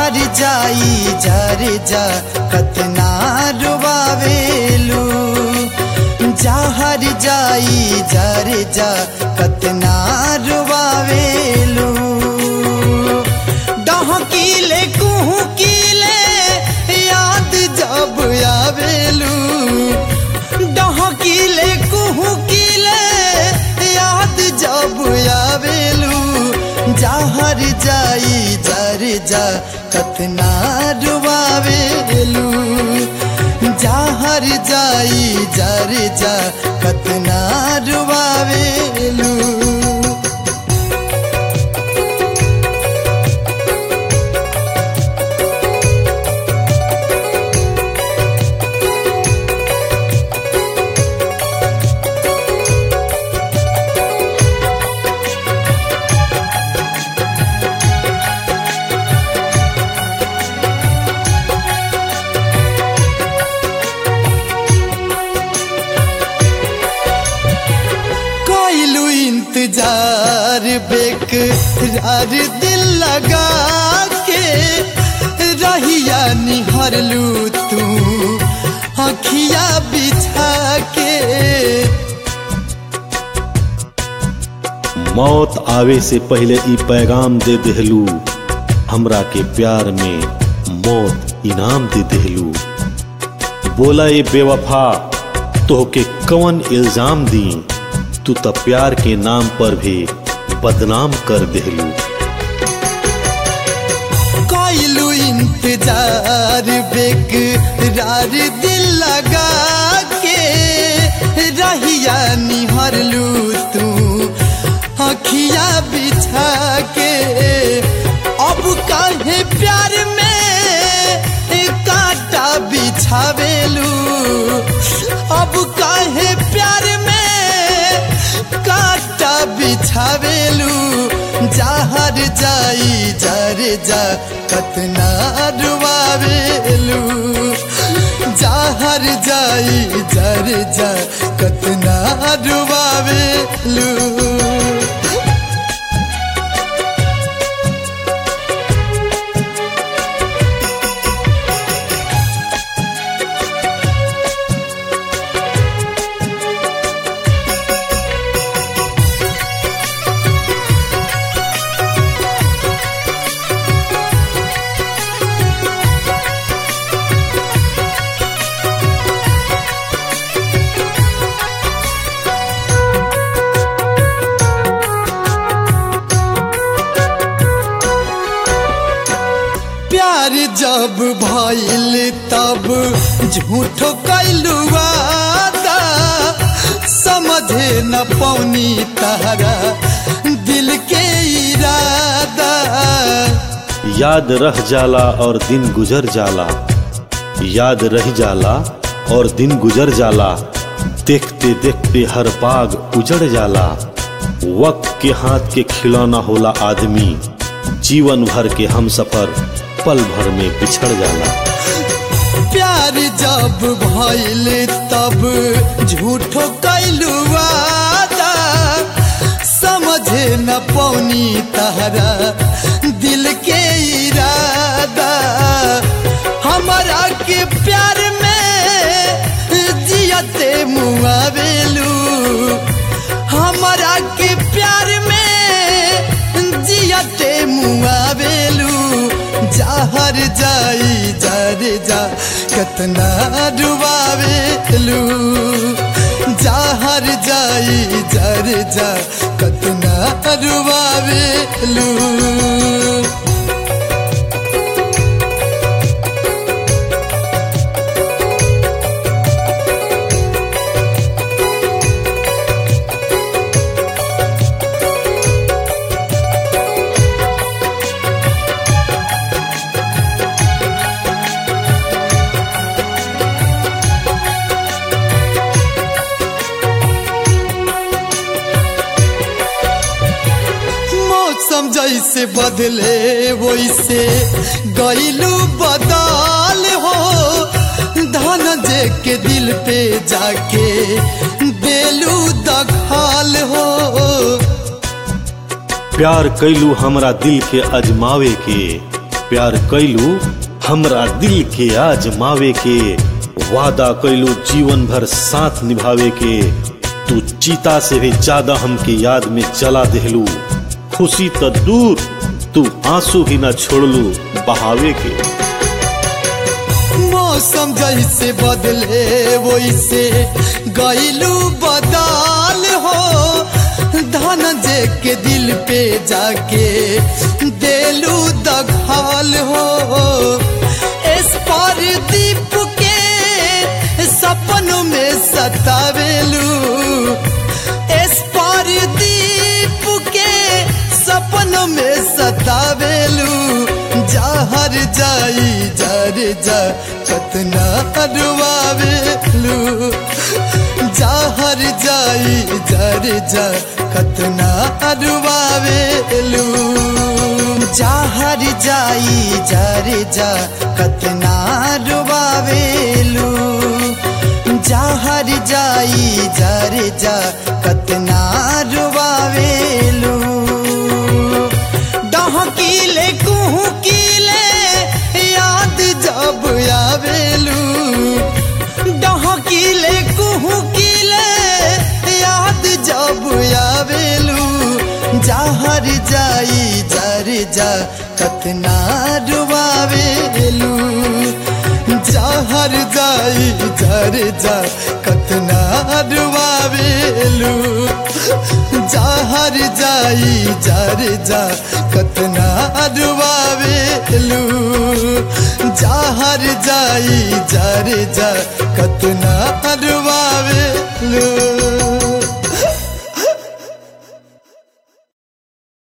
जहर जाई जर जा कतना रुबावेलू जहर जाई जर जा कतना रुबावेलू डहकीले कुहकीले याद जब आवेलू डहकीले कुहकीले याद जब आवेलू जहर जाई जर जा कतना रुबावेलू जहर जाई जर जा कतना रुबावेलू कोइलू इंतजार बेकरार दिल लगा के रहिया निहरलू तू अखिया बिछा के मौत आवे से पहले ई पैगाम दे देहलू हमरा के प्यार में मौत इनाम दे देहलू बोला ये बेवफा तोहके कवन इल्जाम दी तू त प्यार के नाम पर भी बदनाम कर देहलू कोइलू इंतजार बेकरार दिल लगा के रहिया निहरलू तू अखिया बिछा के अब काहे प्यार में कांटा बिछावेलू अब काहे प्यार में कांटा बिछावेलू जहर जाई जर जा कतना रुबावेलू जहर जाई जर जा कतना रुबावेलू प्यार जब भइल तब झूठो कैलू वादा समझे न पौनी तारा दिल के इरादा याद रह जाला और दिन गुजर जाला याद रह जाला और दिन गुजर जाला देखते देखते हर बाग उजड़ जाला वक्त के हाथ के खिलौना होला आदमी जीवन भर के हम सफर पल भर में बिछड़ जाला प्यार जब भइल तब झूठो कैलू वादा समझे न पौनी तारा दिल के इरादा हमारा के प्यार में जियते मुआवेलू हमारा के प्यार में जियते मुआवेलू जहर जाई जर जा कतना डुबावेलू जहर जाई जर जा कतना डुबावेलू मौसम जैसे बदले वैसे गईलू बदल हो धन जे के दिल पे जाके देलू दखाल हो प्यार कैलू हमरा दिल के अजमावे के प्यार कैलू हमरा दिल के आजमावे के वादा कैलू जीवन भर साथ निभावे के तू चीता से भी ज्यादा हमके याद में जला देहलू खुशी त दूर तू आंसू भी न छोड़लू बहावे के मौसम जैसे बदले वैसे गईलू बदाल हो धन जे के दिल पे जाके देलू दघाल हो इस पर दीप के सपनों में सतावेलू इस पर दीप के सपनों में सतावेलू जहर जाई जर जा कतना अरवावेलू जहर जाई जर जा कतना अरवावेलू जहर जाई जर जा कतना रुवावेलू जहर जाई जर जा कतना रुवावेलू डहकीले कुहकीले याद जब आवेलू डहकीले कुहकीले याद जब आवेलू जहर जाई जर जा कतना रुवावेलू जहर जाई जर जा कतना रुवावेलू जहर जाई जर जा कतना रुवावेलू जहर जाई जर जा कतना रुवावेलू